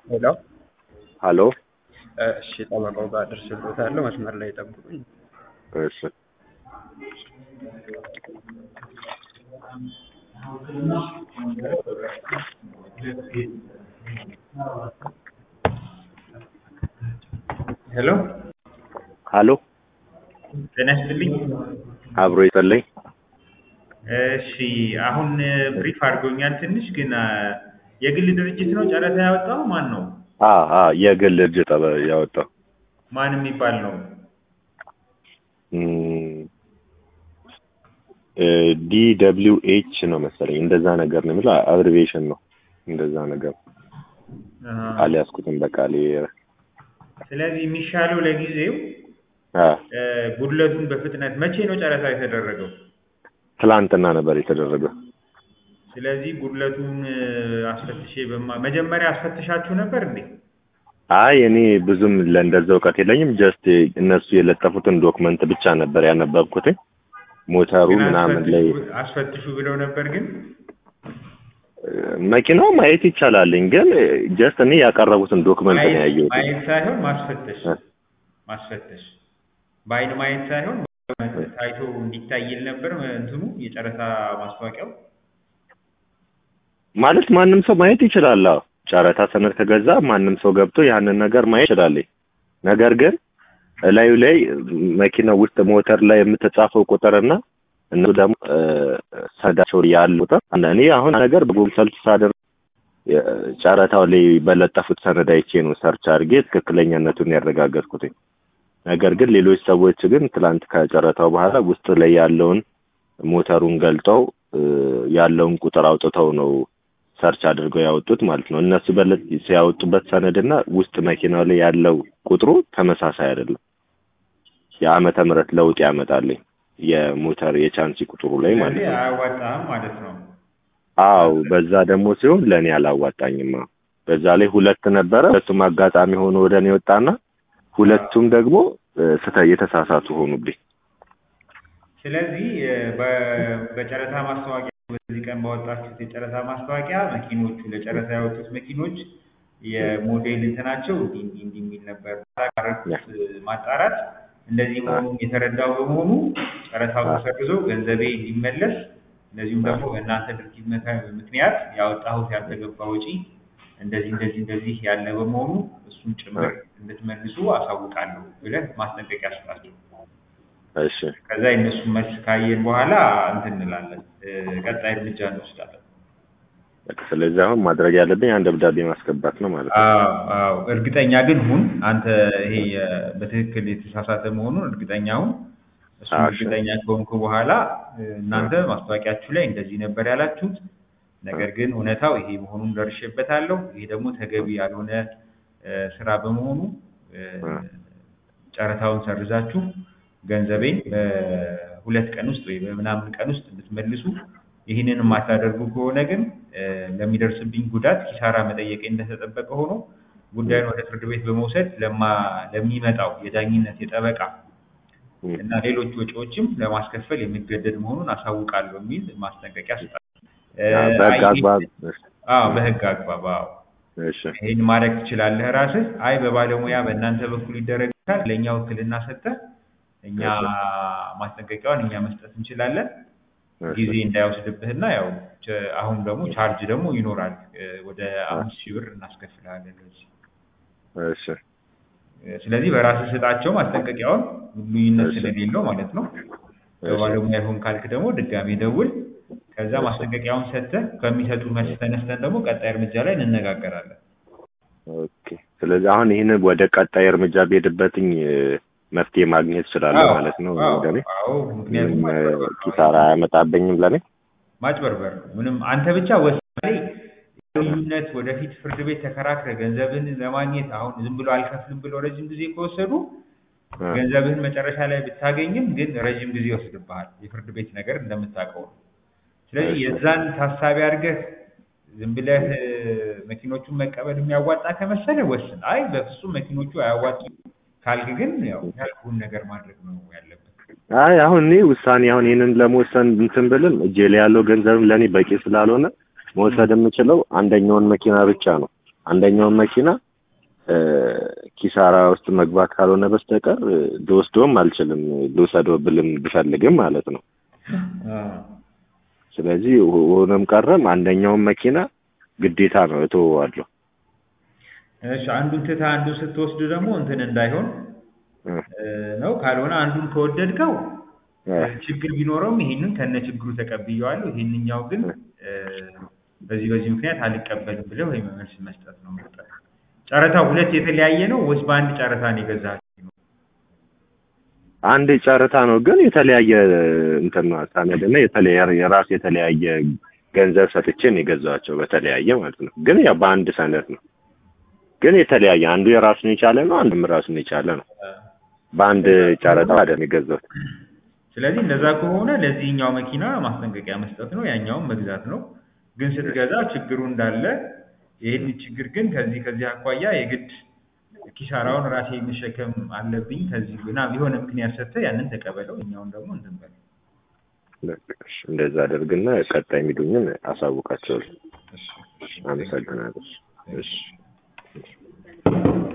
ሄሎ ሀሎ እሺ ጠበቃው ጋር ደርሼበታለሁ። መስመር ላይ ጠብቁኝ። እሺ ሄሎ ሀሎ ጤና ይስጥልኝ። አብሮ ይጸለይ እሺ አሁን ብሪፍ አድርጎኛል ትንሽ ግን አ፣ የግል ድርጅት ነው ጨረታ ያወጣው ማን ነው? አ አ የግል እጅ ጠበ ያወጣው ማን የሚባል ነው? ዲ ደብሊው ኤች ነው መሰለኝ እንደዛ ነገር ነው የሚለው አብሪቬሽን ነው እንደዛ ነገር አሃ። አልያዝኩትም በቃሌ ስለዚህ የሚሻለው ለጊዜው አ እ፣ ጉድለቱን በፍጥነት መቼ ነው ጨረታ የተደረገው? ትላንትና ነበር የተደረገው ስለዚህ ጉድለቱን እ፣ አስፈትሼ በማ መጀመሪያ አስፈትሻችሁ ነበር እንዴ? አይ እኔ ብዙም ለእንደዛ እውቀት የለኝም ጀስት እነሱ የለጠፉትን ዶክመንት ብቻ ነበር ያነበብኩትኝ ሞተሩ ግን ምናምን ላይ አስፈትሹ- አስፈትሹ ብለው ነበር ግን መኪናው ማየት ይቻላልኝ ግን ጀስት እኔ ያቀረቡትን ዶክመንት ነው ማየት ያየሁት ማየት ሳይሆን ማስፈተሽ እ። ማስፈተሽ በአይን ማየት ሳይሆን ታይቶ እንዲታይል ነበር እንትኑ የጨረታ ማስታወቂያው። ማለት ማንም ሰው ማየት ይችላል። አዎ ጨረታ ሰነድ ከገዛ ማንም ሰው ገብቶ ያንን ነገር ማየት ይችላል። ነገር ግን እላዩ ላይ መኪናው ውስጥ ሞተር ላይ የምትጻፈው ቁጥርና እነሱ ደግሞ እ፣ ሰነዳቸው ላይ ያለው ቁጥር አንድ እኔ አሁን ነገር በጉግል ሰርች ሳደርግ የ- ጨረታው ላይ በለጠፉት ሰነድ አይቼ ነው ሰርች አድርጌ ትክክለኛነቱን ያረጋገጥኩት። ነገር ግን ሌሎች ሰዎች ግን ትላንት ከጨረታው በኋላ ውስጥ ላይ ያለውን ሞተሩን ገልጠው እ፣ ያለውን ቁጥር አውጥተው ነው ሰርች አድርገው ያወጡት ማለት ነው። እነሱ በለት ሲያወጡበት ሰነድና ውስጥ መኪናው ላይ ያለው ቁጥሩ ተመሳሳይ አይደለም። የዓመተ ምህረት ለውጥ ያመጣልኝ የሞተር የቻንሲ ቁጥሩ ላይ ማለት ስለዚህ ነው። አያዋጣም ማለት ነው። አው በዛ ደግሞ ሲሆን ለእኔ አላዋጣኝም። አዎ። በዛ ላይ ሁለት ነበረ። ሁለቱም አጋጣሚ ሆኖ ወደ እኔ ወጣና ሁለቱም ደግሞ እ፣ ስተ የተሳሳቱ ሆኑብኝ። ስለዚህ እ፣ በ- በጨረታ ማስታወቂያ በዚህ ቀን ባወጣችሁት የጨረታ ማስታወቂያ መኪኖቹ ለጨረታ ያወጡት መኪኖች የሞዴል እንትናቸው እንዲህ እንዲህ እንዲህ የሚል ነበር። ያደረኩት ማጣራት እንደዚህ መሆኑን የተረዳው በመሆኑ ጨረታው ተሰርዞ ገንዘቤ እንዲመለስ እንደዚሁም ደግሞ በእናንተ ድርጊት መካ- ምክንያት ያወጣሁት ያልተገባ ወጪ እንደዚህ እንደዚህ እንደዚህ ያለ በመሆኑ እሱን ጭምር እንድትመልሱ አሳውቃለሁ ብለህ ማስጠንቀቂያ ስጣቸው። እሺ ከዛ የእነሱ መልስ ካየን በኋላ እንትን እንላለን እ፣ ቀጣይ እርምጃ እንወስዳለን። በቃ ስለዚህ አሁን ማድረግ ያለብኝ አንድ ደብዳቤ ማስገባት ነው ማለት ነው። አዎ አዎ፣ እርግጠኛ ግን ሁን አንተ ይሄ የ- በትክክል የተሳሳተ መሆኑን እርግጠኛ ሁን። እሱን አዎ፣ እሺ። እርግጠኛ ከሆንኩ በኋላ እ፣ እናንተ ማስታወቂያችሁ ላይ እንደዚህ ነበር ያላችሁት፣ ነገር ግን እውነታው ይሄ መሆኑን ደርሼበታለሁ። ይሄ ደግሞ ተገቢ ያልሆነ እ፣ ስራ በመሆኑ እ፣ እ። ጨረታውን ሰርዛችሁ ገንዘቤን በሁለት ቀን ውስጥ ወይ በምናምን ቀን ውስጥ እንድትመልሱ ይህንን የማታደርጉ ከሆነ ግን እ፣ ለሚደርስብኝ ጉዳት ኪሳራ መጠየቄ እንደተጠበቀ ሆኖ ጉዳዩን ወደ ፍርድ ቤት በመውሰድ ለማ ለሚመጣው የዳኝነት የጠበቃ እ። እና ሌሎች ወጪዎችም ለማስከፈል የሚገደድ መሆኑን አሳውቃለሁ የሚል ማስጠንቀቂያ ስጣል። አዎ፣ በህግ አግባብ እሺ፣ አዎ በህግ አግባብ አዎ እሺ ይህን ማድረግ ትችላለህ ራስህ። አይ በባለሙያ በእናንተ በኩል ይደረጋል፣ ለእኛ ውክልና ሰጥተህ እኛ ማስጠንቀቂያውን እኛ መስጠት እንችላለን። እሺ። ጊዜ እንዳይወስድብህና ያው ቸ- አሁን ደግሞ ቻርጅ ደግሞ ይኖራል እ፣ ወደ አምስት ሺህ ብር እናስከፍልሃለን ለዚህ። እሺ እ፣ ስለዚህ በራስህ ስጣቸው ማስጠንቀቂያውን ልዩነት እሺ። ስለሌለው ማለት ነው። በባለሙያ ይሁን ካልክ ደግሞ ድጋሜ ደውል። ከዛ እሺ። ማስጠንቀቂያውን ሰጥተህ ከሚሰጡ መልስ ተነስተን ደግሞ ቀጣይ እርምጃ ላይ እንነጋገራለን። ኦኬ። ስለዚህ አሁን ይህን ወደ ቀጣይ እርምጃ ብሄድበትኝ እ፣ መፍትሄ ማግኘት እችላለሁ አዎ፣ ማለት ነው። አዎ፣ ለኔ አዎ፣ ምክንያቱም ምንም እ፣ ማጭበርበር ነው። ኪሳራ አያመጣብኝም ለኔ። ማጭበርበር ነው። ምንም አንተ ብቻ ወሳኔ ልዩነት ወደፊት ፍርድ ቤት ተከራክረ ገንዘብን ለማግኘት አሁን ዝም ብሎ አልከፍልም ብሎ ረጅም ጊዜ ከወሰዱ እ፣ ገንዘብህን መጨረሻ ላይ ብታገኝም ግን ረጅም ጊዜ ይወስድብሃል። የፍርድ ቤት ነገር እንደምታውቀው ነው። ስለዚህ እሺ። የዛን ታሳቢ አድርገህ ዝም ብለህ እ፣ መኪኖቹን መቀበል የሚያዋጣ ከመሰለ ወስን። አይ በፍጹም መኪኖቹ አያዋጡም ካልክ ግን ያው ያልኩህን ነገር ማድረግ ነው ያለብህ። አይ አሁን እኔ ውሳኔ አሁን ይህንን ለመወሰን እንትን ብልም እጄ ላይ ያለው ገንዘብም ለእኔ በቂ ስላልሆነ መውሰድ የምችለው አንደኛውን መኪና ብቻ ነው። አንደኛውን መኪና እ፣ ኪሳራ ውስጥ መግባት ካልሆነ በስተቀር እ፣ ልወስደውም አልችልም ልውሰደው ብልም ብፈልግም ማለት ነው። አዎ። ስለዚህ ሆ- ሆነም ቀረም አንደኛውን መኪና ግዴታ ነው እተወዋለሁ። እሺ አንዱን ትተህ አንዱን ስትወስድ ደግሞ እንትን እንዳይሆን እ፣ እ፣ ነው። ካልሆነ አንዱን ከወደድከው እ፣ ችግር ቢኖረውም ይሄንን ከነ ችግሩ ተቀብዬዋለሁ፣ ይሄንኛው ግን እ፣ በዚህ በዚህ ምክንያት አልቀበልም ብለህ ወይ መልስ መስጠት ነው የምትጠ ጨረታው ሁለት የተለያየ ነው ወይስ በአንድ ጨረታ ነው የገዛኸው? አንድ ጨረታ ነው ግን የተለያየ እንትን ነው ሰነድ እና የተለያየ የራስ የተለያየ ገንዘብ ሰጥቼ ነው የገዛኋቸው በተለያየ ማለት ነው። ግን ያው በአንድ ሰነድ ነው ግን የተለያየ አንዱ የራሱን የቻለ ነው፣ አንዱም ራሱን የቻለ ነው። በአንድ ጨረታ አይደለም የገዛሁት። ስለዚህ እንደዛ ከሆነ ለዚህኛው መኪና ማስጠንቀቂያ መስጠት ነው፣ ያኛውን መግዛት ነው። ግን ስትገዛ ችግሩ እንዳለ ይህን ችግር ግን ከዚህ ከዚህ አኳያ የግድ ኪሳራውን ራሴ መሸከም አለብኝ ከዚህ ግና የሆነ ምክንያት ሰጥተህ ያንን ተቀበለው፣ እኛውን ደግሞ እንትን በል። በቃ እሺ፣ እንደዛ አደርግና ቀጣይ የሚሉኝን አሳውቃቸዋለሁ። እሺ፣ እሺ። አመሰግናለሁ። እሺ